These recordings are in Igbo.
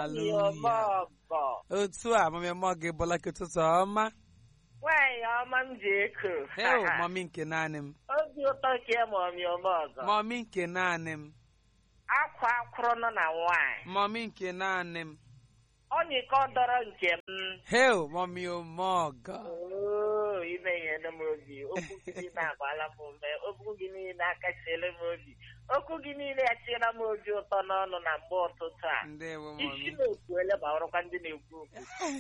haleluya otu a mami mọ gị bụla ka ụtụtụ ọma nwaanyị ọma m ji eku heo mami nke naanị m obi ụtọ ke mọmi ọmọgọ mami nke naanị m akwa akwụrụ nọ na nwaanyị mami nke naanị m ọnyịka dọrọ nke m heo mami omọgọ Oo, ime ihe m obi okwu gị niile agbala m ume okwu gị niile akachiela m obi okwu gị niile achiela m obi ụtọ n'ọnụ na mgbe ụtụtụ a ndewo isi mami na-ekwuele ma ọrụkwa ndị na-ekwu okwu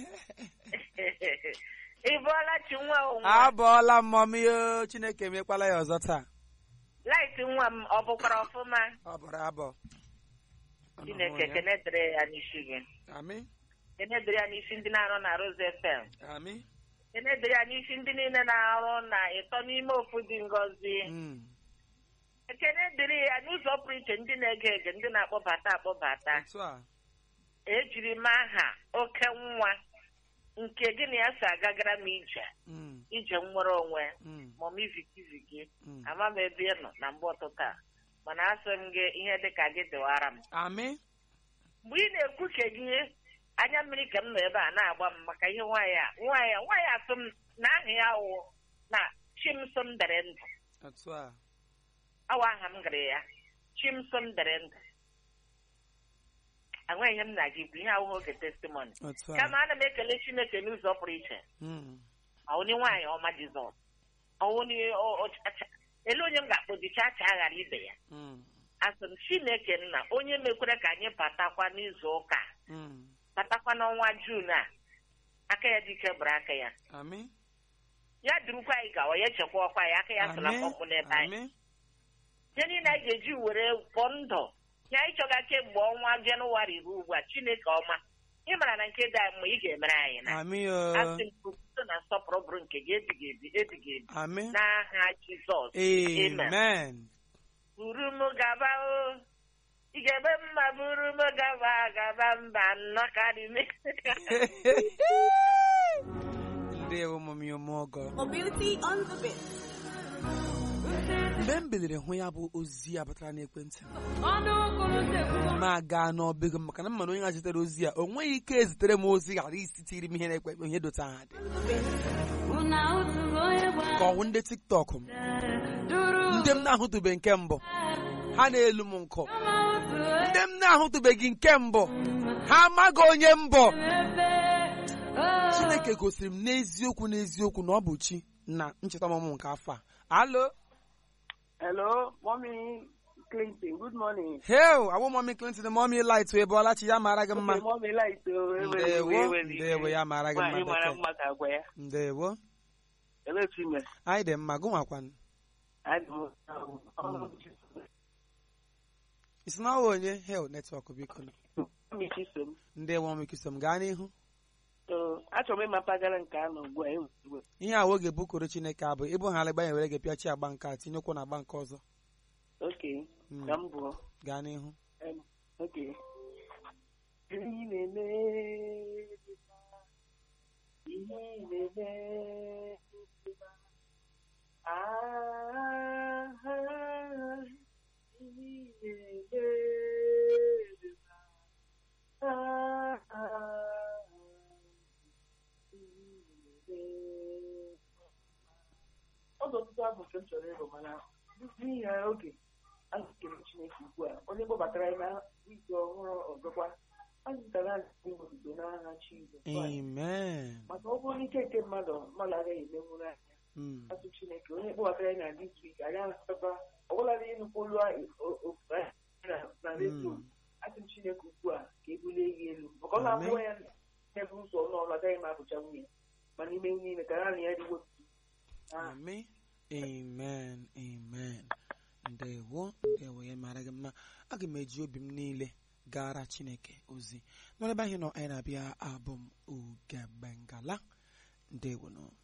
ị bụọla chi nwa onwe abọọla m mami o chineke emekwala ya ọzọ taa laịt nwa m ọ bụkwara ọfụma ọ bụrụ abọ chineke kene dịrị ya n'isi gị ami kene dịrị ya n'isi ndị na-arụ na Rose FM ami kene dịrị ya n'isi ndị niile na-arụ na ịtọ n'ime ofu dị ngọzi Mm. ekene dịrị ya n'ụzọ pụrụ iche ndị na-ege ege ndị na-akpọbata akpọbata otu a ejiri m aha oke nwa nke gị na ya si agagara m ije Mm, ije nwere onwe mm, ma m izikiziki mm. ama m ebe ị nọ na mgbe ụtụtụ a mana asị m gị ihe dị ka gị dịwara m ami mgbe ị na-ekwu ka gị anya mmiri ka m nọ ebe a na-agba m maka ihe nwaanyị a nwaanyị a nwaanyị asụ m na aha ya wụ na chimsom dere ndụ otu a awa aha m gara ya chimsom dere ndụ enweghị ihe m na gị bụ ihe awụghị oge testimoni otu a kama ana m ekele chineke n'ụzọ pụrụ iche Mm, ọwụni nwaanyị ọma jizọs ọwụni ele onye m ga-akpọ dị chacha ghara ibe ya mm, asị m chineke nna onye mekwere ka anyị batakwa n'izu ụka a, mm. batakwa n'ọnwa juun a aka ya dike bụrụ aka ya ami ya durukwa anyị gawa ya echekwa ọkwa ya aka ya sola ami mkpọmkpụ n'ebe anyị ami ihe niile anyị ga-eji were pụọ ndụ ya anyị chọga kemgbe ọnwa jenụwarị ruo ugbu a chineke ọma ị mara na nke dị anyị mma ị ga-emere anyị na ami o asị m otuto na nsọpụrụ bụrụ nke gị ebighị ebi ebighị ebi ami n'aha jizọs amen buru m gaba o ị ga-eme mma buru m gaba gaba mba nnọọ karị me ndewo mami omọgọ Mobility on the bit. mgbe m biliri hụ ya bụ ozi a batara n'ekwentị m ma gaa n'ọbịgo m maka na mmadụ onye ga-zitere ozi a o nweghị ike ezitere m ozi ghara isitiri m ihe na-ekpe ihe dota ha dị ka ọwụ ndị tiktok m ndị m na-ahụtụbe nke mbụ ha na-elu m nkụ ndị m na-ahụtụbeghị nke mbụ ha amaghị onye mbụ chineke gosiri m n'eziokwu n'eziokwu na ọ bụ chi na ncheta ọmụmụ nke afọ a alo Hello, Mommy Clinton. Good morning. heo awụ mọmi clinton mọmi light wee bụọla chi ya mara gị mma Okay, Mommy Light. uh, ndewo ewe- ewe- ewe- ndewo ya mara gị Nwaanyị mma mara bekee mma ka agwa ya. ndewo Ebee ka ime? anyị dị mma gụnwakwanụ Adị m ọrụ isi na ọwa onye hel netwọk biko nụ. Mommy Chisom. ndewo mọmi kisom gaa n'ihu So, achọrọ m ịma mpaghara nke a nọ ugbu a. e ugbu a. ihe a oge bukoro chineke abụ ịbụ ha alịgba ya were gị pịachi agba nke a tinyekwu na agba nke ọzọ Okay, Mm. ka m bụọ. gaa n'ihu Em, Okay. Ihe ị na-eme dị mma. Ihe ị na-eme dị mma. Ah, ihe ị na-eme dị mma. Ah, ihe ị na-eme dị mma. Ọ dị ọtụtụ abụ nke m chọrọ ịrụ mana n'ihi ya oge a na-ekele Chineke ugbu a onye kpọbatara anyị na izu ọhụrụ ọzọkwa a zụtara anyị odibo n'agha Jizọs Kraịst. amen maka ọ bụrụ n'ike nke mmadụ mmadụ agaghị emenwuru anya Mm. asụ Chineke onye kpọbatara anyị na dis wik anyị ahụtakwa ọbụladị ịnụkwa olu anyị o- ofufe anyị na na redio Mm. asị m Chineke ugbu a ka e bulie ya elu maka ọ na-abụwa ya n'ebe ụzọ n'ọrụ agaghị m abụcha nwunye ma n'ime niile ka naanị ya dịwo Amen. Amen. Amen. Ndewo. Ndewo ya mara gị mma. Aga m eji obi m niile gara Chineke ozi. N'ebe ahụ nọ anyị na-abịa abụ m Ugebengala. Ndewo nọ.